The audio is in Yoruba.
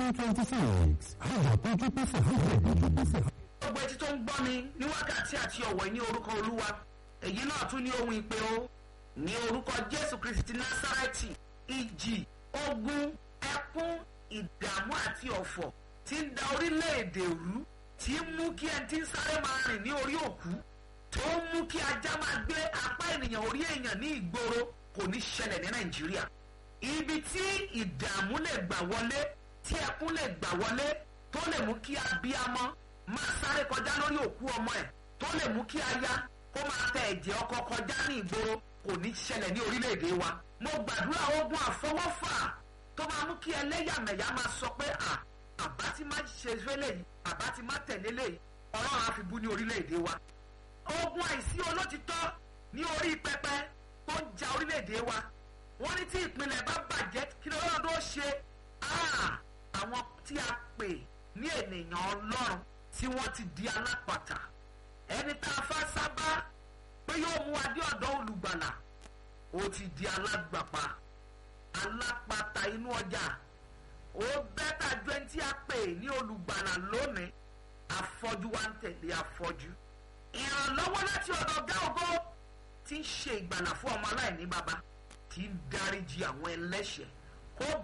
twenty six àyàtọ̀ kíkún fún hundred kíkún fún. gbogbo etí tó ń gbọ́ mi ní wákàtí àti ọ̀wọ̀ ní orúkọ olúwa èyí náà tún ní ohun ìpè o ní orúkọ jésù kristi násárẹ́tì ìjì ogun ẹkún ìdààmú àti ọ̀fọ̀ tí ń da orílẹ̀-èdè rú tí ń mú kí ẹni tí ń sáré máa rìn ní orí òkú tó ń mú kí ajá máa gbé apá ènìyàn orí èèyàn ní ìgboro kò ní ṣẹlẹ̀ ní nàìjíríà ibi tí ìdààmú lè gbà wọlé tí ẹkún lè gbà wọlé tó lè mú kí abiyamọ máa sáré kọjá lórí òkú ọmọ ẹ̀ tó lè mú kí aya kó máa tẹ ẹ̀jẹ̀ ọkọ kọjá ní ìgboro kò ní ṣẹlẹ̀ ní orílẹ̀-èdè wa mo gbàdúrà ogun àfọwọ́fà tó máa mú kí ẹlẹ́yàmẹ̀yà máa sọ pé à àbá ti má ṣe fẹ́lẹ̀ yìí àbá ti má tẹ̀lé lè ọlọ́run á fi bú ní orílẹ̀-èdè wa ogun àìsí olótìtọ́ ní orí pẹpẹ tó ń ja orílẹ̀-èdè wa wọ́n ní tí ìpínlẹ̀ bá bàjẹ́ kí lọ́wọ́ tó ṣe àwọn tí a pè ní ènìyàn ọlọ́run tí wọ́n ti di alápàtà ẹni tá a fẹ́ sábà pé yóò mú adé ọ̀dọ́ olùgbàlà ó ti di alágbàpá alápàtà inú ọjà ó bẹ́tà ju ẹni tí a pè ní olùgbàlà lónìí afọ́jú wa ń tẹ̀lé afọ́jú ìrànlọ́wọ́ láti ọ̀dọ̀ gáògó tí ń ṣe ìgbàlà fún ọmọ aláìní baba tí ń dáríji àwọn ẹlẹ́ṣẹ̀